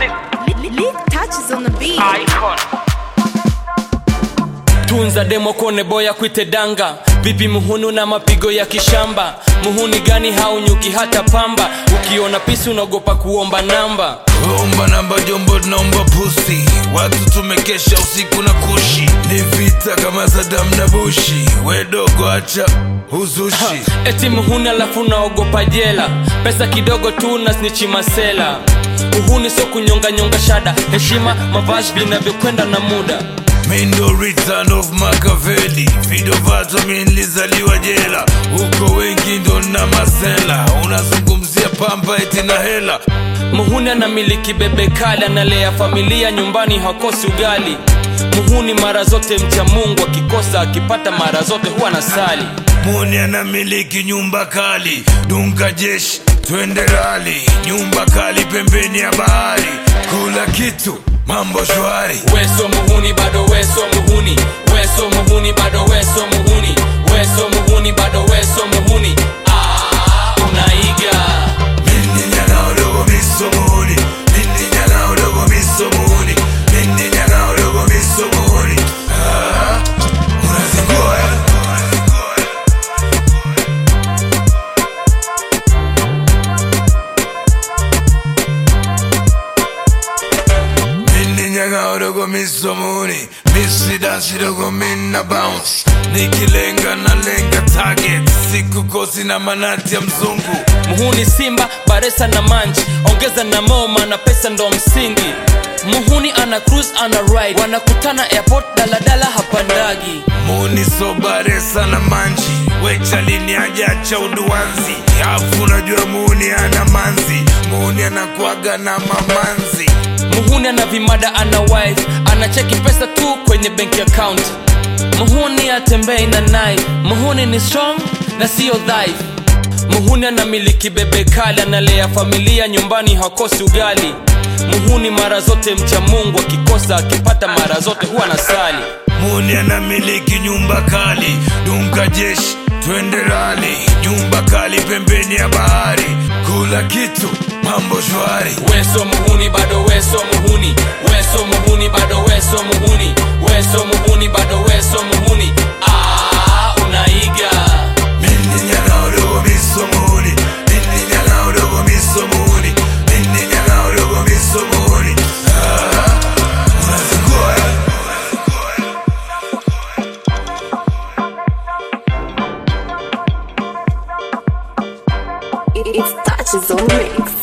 Classic Lit touches on the beat. icon. tunza demo kone boya kwite danga vipi muhunu na mapigo ya kishamba muhuni gani haunyuki hata pamba ukiona pisi unaogopa kuomba namba omba namba jombo tunaomba pusi watu tumekesha usiku na kushi ni vita kama sadam na bushi wedogo acha uzushi eti muhuni alafu unaogopa jela pesa kidogo tu na snichi masela uhuni sio kunyonganyonga shada heshima mavazi vinavyokwenda na muda mindo return of makaveli vidovato mi nilizaliwa jela huko wengi ndo na masela unazungumzia pamba eti na hela muhuni anamiliki bebe kali analea familia nyumbani hakosi ugali muhuni mara zote mcha mungu akikosa akipata mara zote huwa na sali muni anamiliki nyumba kali dunga jeshi twende rali nyumba kali pembeni ya bahari kula kitu mambo shwari weso muhuni bado weso muhuni weso muhuni bado weso muhuni weso muhuni bado weso muhuni ah, unaiga Mini nyanga udogo miso muhuni Mini nyanga udogo miso muhuni Mini nyanga udogo miso muhuni Ah, Unazingua eh? Mini nyanga udogo miso muhuni Misi dansi dogo mina bounce Nikilenga na lenga target Siku kosi na manati ya mzungu muhuni simba baresa na manji ongeza na moma na pesa ndo msingi muhuni ana cruise ana ride wanakutana airport daladala hapandagi muni sobare sana manji wechalini ajacha uduanzi afu unajua muni ana manzi muni anakuaga na mamanzi muhuni ana vimada ana wife anacheki pesa tu kwenye benki account muhuni atembei na knife muhuni ni strong na siyo dhaifu muhuni anamiliki bebe kali analea familia nyumbani hakosi ugali muhuni mara zote mcha mungu akikosa akipata mara zote huwa na sali muni anamiliki nyumba kali dunga jeshi twende rali nyumba kali pembeni ya bahari kula kitu mambo shwari weso muhuni bado weso muhuni weso muhuni bado weso muhuni weso muhuni bado weso muhuni ah, unaiga Mini nyanga udogo miso muhuni Mini nyanga udogo miso muhuni Mini nyanga udogo miso muhuni Ah, Unazingua eh? It, it touches on the mix.